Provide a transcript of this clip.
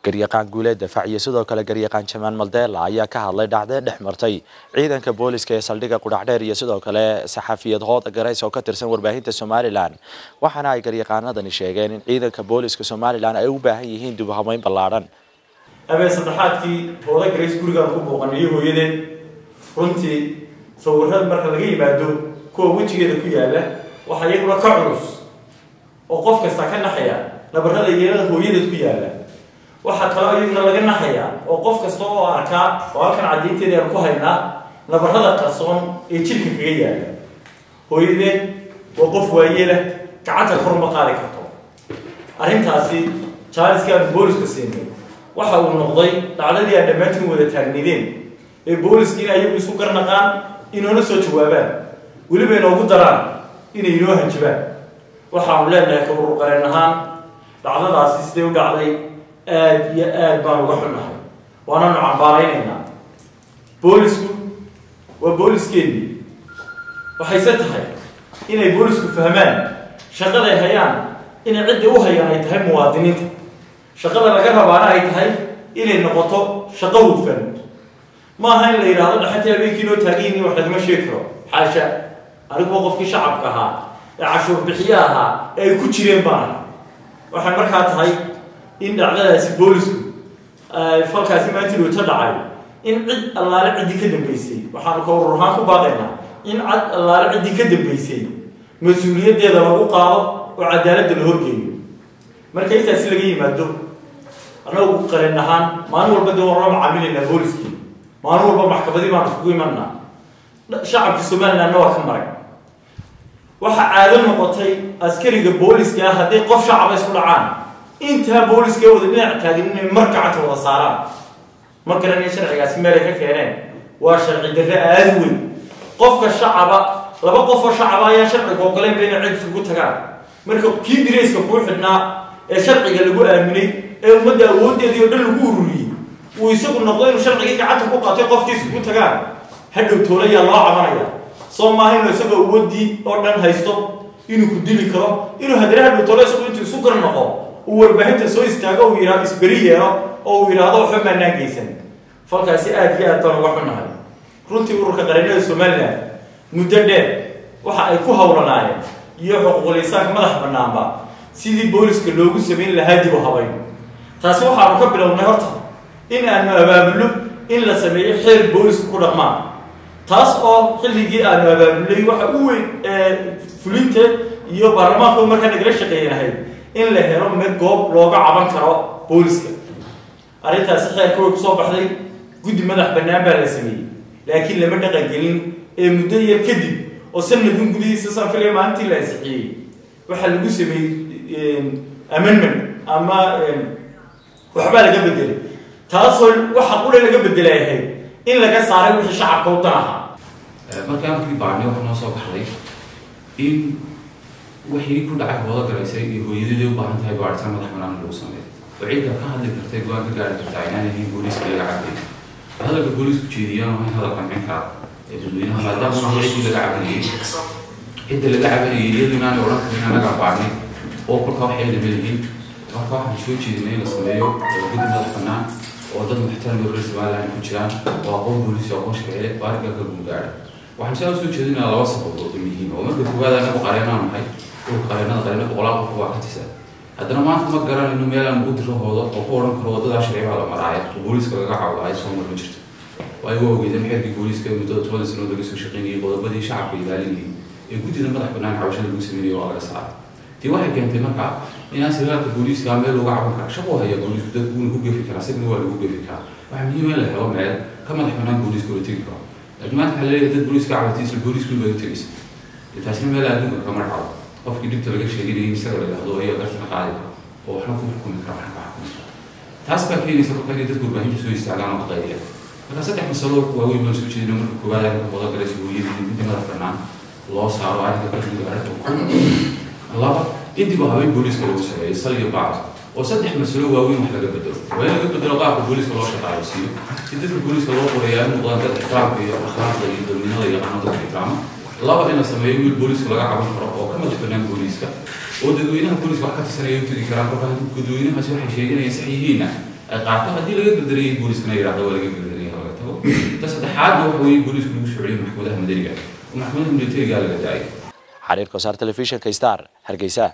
garyaqaan guuleed dafaac iyo sidoo kale garyaqaan jamaan maldeela ayaa ka hadlay dhacdee dhex martay ciidanka booliska ee saldhigga qudhacdheer iyo sidoo kale saxafiyad hooda garays oo ka tirsan warbaahinta somalilan waxaana ay garyaqaanadani sheegeen in ciidanka booliska somalilan ay u baahan yihiin dib u habeyn ballaadhan habeen saddexaadkii hooda garays gurigaan ku booqanayo hooyadeed runtii sawirada marka laga yimaado kuwa wejigeeda ku yaala waxaa iyaguna ka culus oo qof kasta ka naxaya nabarrada yeelada hooyadeed ku yaala waxaa kaloo iyaguna laga naxaya oo qof kasta oo arkaa oo halkan caddaynteeda aan ku haynaa nabarrada qarsoon ee jirka kaga yaala hooyadeed waa qof waayeela gacanta kor uma qaadi karto arrintaasi jaaliskii aan booliska siinay waxa uu noqday dhacdadii aan dhammaantiin wada taagnaydeen ee booliskiina ayagu isu garnaqaan inoona soo jawaabaan weliba inoogu daraan inay inoo hanjabaan waxaanu leenahay ka ururqareen ahaan dhacdadaasi siday u dhacday aada iyo aad baan uga xunnahay waananu cambaaraynaynaa boolisku waa booliskeennii waxayse tahay inay boolisku fahmaan shaqaday hayaan inay cidday u hayaan ay tahay muwaadiniinta shaqada laga rabaana ay tahay inay noqoto shaqo hufan ma aha in la yidhaahdo dhaxantii habeenkii noo taagiyin wax lagama sheegi karo xaasha aniguba qofkii shacabka ahaa ee cashuur bixiye ahaa ee ay ku jireen baana waxay markaa tahay in dhacdadaasi boolisku falkaasi maantidoota dhacay in cid allaale ciddii ka dambeysay waxaanu ka urur ahaan ku baaqaynaa in cad allaale ciddii ka dambeysay mas-uuliyaddeeda lagu qaado oo cadaaladda la horgeeyo marka intaasi laga yimaado annagu qareen ahaan maalin walba dee waan la macaamilaynaa booliskii maalin walba maxkamadii baan isugu imanaa shacabka somalilandna waa ka maray waxaa caado noqotay askariga booliska ah hadday qof shacaba isku dhacaan intaa booliska wada dhinac taagin inay mar gacanta wada saaraan ma garanaya sharcigaasi meelay ka keeneen waa sharci darre aada weyn qofka shacaba laba qofoo shacaba ayaa sharciga ogoleynba inay cid isugu tagaan marka kii dirayska kuu xidhnaa ee sharciga lagu aaminay ee ummadda awooddeedii oo dhan lagu ururiyey uu isagu noqdo inuu sharcigii gacanta ku qaatay qofkii isugu tagaan hadhow toolayaa loo cabanaya soo maaha inuu isagoo awoodii oo dhan haysto inuu ku dili karo inuu haddana hadhow toolo isagu intuu isu gar noqo uu warbaahinta soo istaago uu yidhahdo isberi yeelo oo uu yidhaahdo waxba maanaan geysan falkaasi aada iyo aad baan uga xunnahay runtii ururka qareennada somalilan muddo dheer waxa ay ku hawlanaayeen iyo xuquuqul insaanka madax bannaanba sidii booliska loogu samayn lahaa dib u habayn taasi waxaanu ka bilownay horta in aanu abaabulno in la sameeyo xeer booliska ku dhaqmaan taas oo xilligii aanu abaabulnay waxa u weyn fulinta iyo baarlamaanku markaa nagala shaqeeyanahay in la helo me goob looga caban karo booliska arrintaasi xeerka way kusoo baxday guddi madax bannaan baa la sameeyey laakiin lama dhaqangelin ee muddo yar kadib oo sanadkan gudihiisa saan filaya maalintii la ansixiyey waxaa lagu sameeyey amendment ama waxbaa laga bedelay taasoo waxa qura laga bedelay ahayd in laga saaray wixii shacabka u dan ahaa markaa markii baarnay waxaa noo soo baxday in wixii ku dhacay hooda garaysay iyo hooyadadii u baahan tahay baaritaan madax banaan lagu sameeyo oo cidda ka hadli kartay go-aan ka gaari kartaa inaan ahayn booliiska laga cabay hadalka booliisku jeediyaan waa in hadal qancin kara ee dadweynaha maadaama uu ciddii laga cabanayay cidda laga cabanayay iyadu inaanay odhan karin annagaa baarnay oo kolkaa waxay lamalihiin marka waxaan soo jeedinay in la sameeyo guddi madax banaan oo dad muxtaram iyo reer somaliland ku jiraan oo aqoon booliis oo aqoon shaqeeye baariga ka guulgaara waxaan saa usoo jeedinaa laba sababood oo muhiim oo marka koowaad anagu qareenaan nahay dhulka qareenada qareena boqolaal qof waa ka tisa haddana maanta ma garanayno meel aan ugu diro hoodo oo ku odhan karo waddadaa sharciibaa la maraaya oo booliiska laga cawdaayo soo mar ma jirto waayo waa ogeydeen xeerkii booliiska muddada toban sanood laga soo shaqeynayay qodobadii shacabka ilaalinayay ee guddida madax bannaan cawashada lagu sameynayay waa laga saaray tii waxay keentay markaa inaan sagaalka booliiska meel looga caban kara shaqo haya booliisku dadku wuuna ku gefi karaa isagana waa lagu gefi karaa waxaa muhiim in la helo meel ka madax bannaan booliiska la tegi karo laakiin maanta waxaa leeyahay dad booliiska cabatay isla booliisku baa u tegaysa taasina meel adduunka kama dhaco qofkii dhibta laga sheeganayay isaga la yidhahdo ayaa garta ka qaadi kara oo waxna ku xukumi kara waxna ka xukumi kara taas baa keenaysa marka inay dadku warbaahinta soo istaagaan oo ka qaydiyaan marka saddex masalo waaweyn baan soo jeedina marka koowaad arrinka wada galaysa hooyadii guddi madax bannaan loo saaro arrinka ka guud arrinka ku laba intiba habeen booliiska lagu sameeyey sal iyo bacd oo saddex masalo waaweyn wax laga bedelo waa in laga bedelo qaabka booliiska loo shaqaayo siiyo si dadka booliiska loo qoreeyaa in noqdaan dad ixtiraamka iyo akhlaaqda iyo dadnimada iyo qanada dadka ixtiraama laba in la sameeyo wiil booliiska laga caban karo oo ka madax bannaan booliiska oo dadweynaha booliiska wax ka tirsanaya u tegi karaan kolkaa dadweynahaasi waxay sheeganayaan sax yihiinna ay qaato haddii laga gardarayay booliskana yidhahdo waa laga gardarayay ha laga tago ta saddexaadna waxa weeye booliisku lagu soo celiyay maxkamadaha madaniga oo maxkamadaha militariga laga daayay xariirka wasaar telefishinka star hargeysa